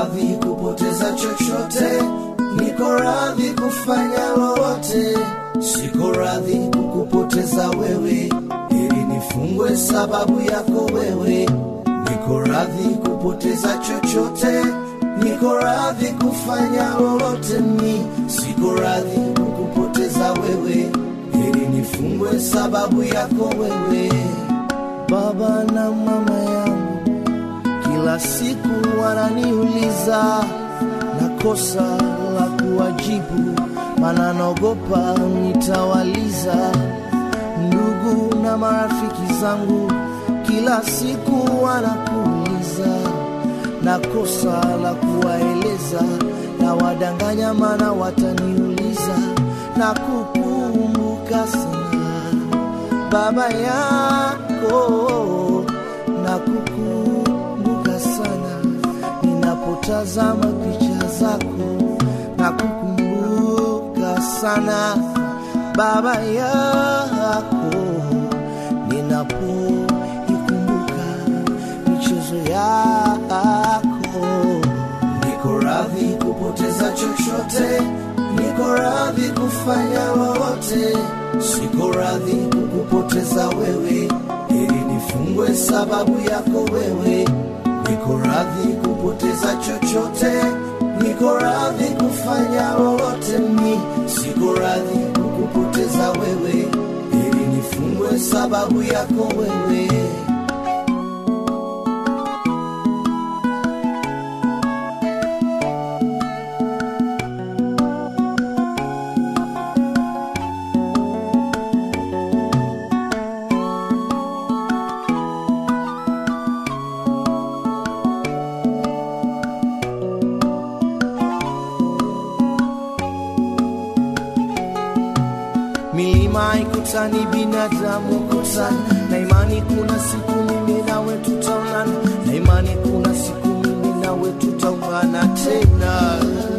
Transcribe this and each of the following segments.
radhi kupoteza chochote, niko radhi kufanya lolote, siko radhi kukupoteza wewe, ili nifungwe sababu yako wewe. Niko radhi kupoteza chochote, niko radhi kufanya lolote, mi siko radhi kukupoteza wewe, ili nifungwe sababu yako wewe. Baba na mama yangu kila siku wananiuliza na kosa la kuwajibu, maana naogopa nitawaliza. Ndugu na marafiki zangu kila siku wanakuuliza na kosa la kuwaeleza, na wadanganya, maana wataniuliza na kukumbuka sana baba yako na kukumbuka sana ninapotazama picha zako na kukumbuka sana baba yako ninapoikumbuka michezo yako niko radhi kupoteza chochote niko radhi kufanya lolote siko radhi kukupoteza wewe ili nifungwe sababu yako wewe niko radhi kupoteza chochote niko radhi kufanya lolote mi siko radhi kukupoteza wewe ili nifungwe sababu yako wewe milima ikutani, binadamu kutani, na imani kuna siku mimi nawe tutaonana, na imani kuna siku mimi nawe tutaungana tena.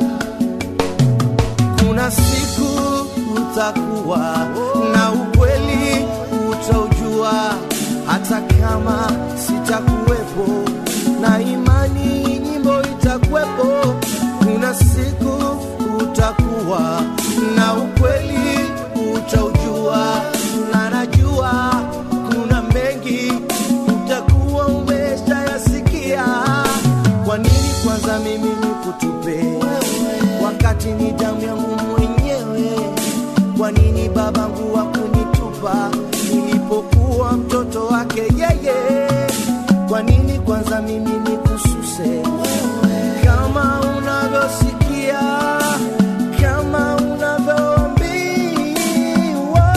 Kuna siku utakuwa na ukweli utaujua, hata kama sitakuwepo, na imani nyimbo itakuwepo. Kuna siku utakuwa na ukweli utaujua, na najua kuna mengi utakuwa umeshayasikia. Kwa nini kwanza mimi nikutupe wakati ni damu yangu mwenyewe? Kwa nini babangu hakunitupa nilipokuwa mtoto wake yeye? Kwa nini kwanza mimi nikususe kama unavyosikia, kama unavyoambiwa?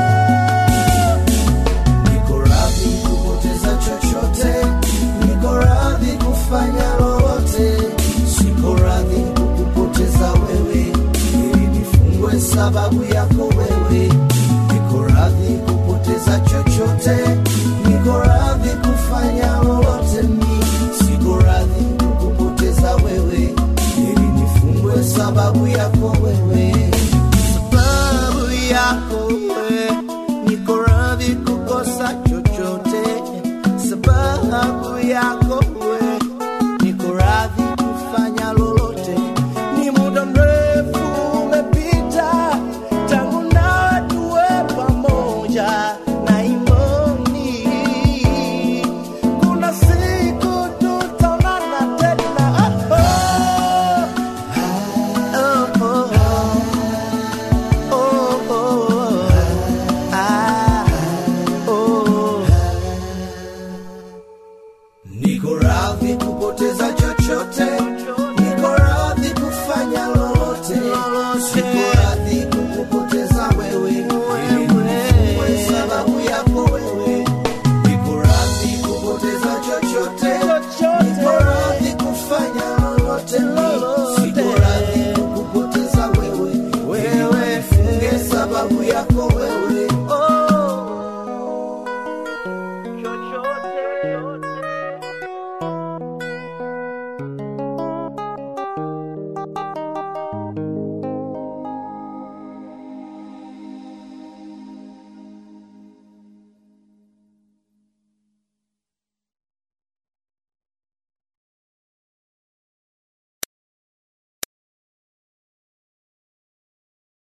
Niko radhi kupoteza chochote, niko radhi kufanya lolote, siko radhi kukupoteza wewe, ili nifungwe sababu yako wewe. Niko radhi kupoteza chochote, niko radhi kufanya lolote, mi siko radhi kukupoteza wewe, ili nifungwe sababu yako wewe.